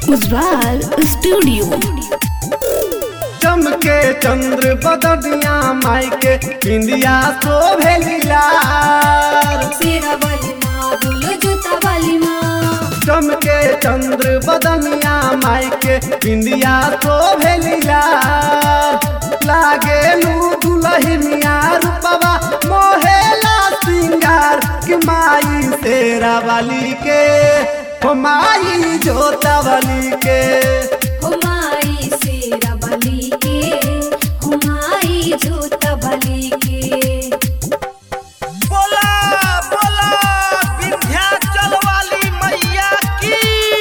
Ujjwal studio चमके चंद्र बदनिया माई के इंडिया तो भेलिलार शेरा वाली माँ बोलो जूता वाली माँ चमके चंद्र बदनिया माई के इंडिया तो भेलिलार लागे लू दुलहिनिया रूपवा मोहेला सिंगार कि माई तेरा वाली के हो माई जोता वाली के हुमाई शेरा वाली के हुमाई जूता वाली के बोला बोला विंध्याचल वाली मैया की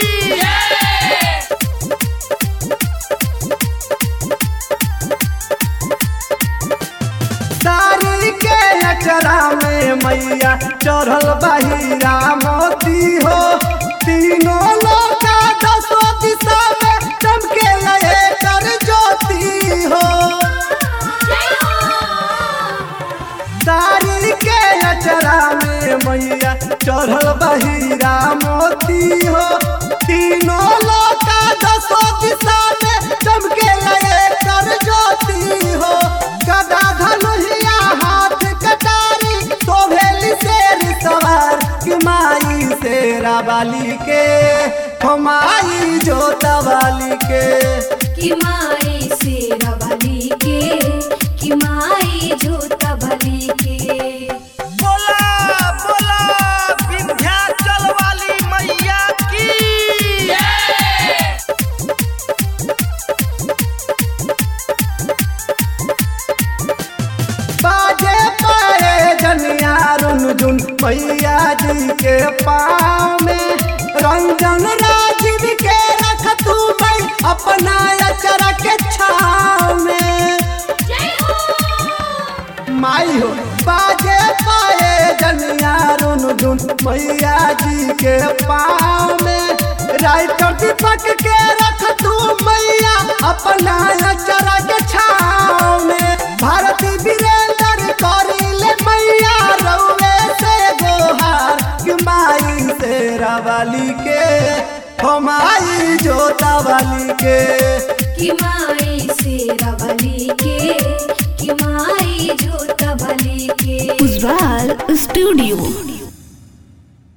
साड़ी के अचरा में मैया चढ़ल बहिरा मोती हो तीनों लोका दसो दिशा में चमके लहे कर ज्योति हो साड़ी के अचरा में मैया चढ़ल बहिरा मोती हो तीनों लोका दसो दिशा में चमके लहे कर ज्योति हो गदा धनुहिया हाथ कटारी शोभेली शेर सवार कि माई शेरा वाली के हो माई जोता वाली के कि माई शेरा वाली के कि माई जूता वाली के बोला बोला विंध्याचल वाली मैया की बाजे पाए जनिया रुन जुन मैया जी के पाँव में रंजन राजीव के रख तू भाई अपना अचरा के छाव में माई हो बाजे पाए जनिया रुन जुन मैया जी के पाँव में राइटर दीपक के रख तू मैया अपना अचरा के छाव में भारती वीरेंद्र करिले मैया रउए से गोहार कि माई तेरा वाली के हो माई जोता वाली के कि माई शेरा वाली के कि माई जूता वाली के उज्वाल स्टूडियो